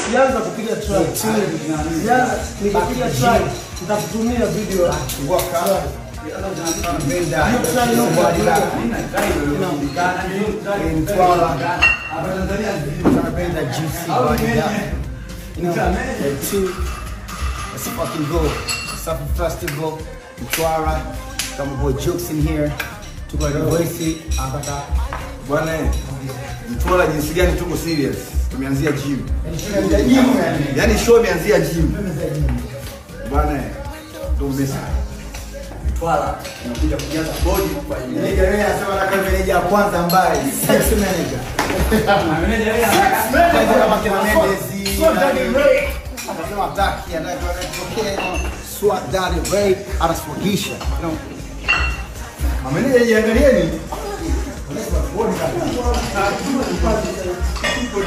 sianza kupiga try. Sianza nikipiga try nitakutumia video. Tunapenda juicy body up. You know, the two. Let's fucking go. Safi Festival, Mtwara. Kama boy jokes in here. Tuko na voice akata. Bwana Mtwara jinsi gani tuko serious. Tumeanzia gym. Yaani show imeanzia gym. Bwana ndio umesa. Mtwara inakuja kujaza body kwa hiyo. Meneja wewe anasema na kama meneja wa kwanza ambaye sex manager. Kwanza kama kina Mendes. Anasema taki anatokea Swat Daddy Ray anaswagisha. You know. Ameneja jiangalieni.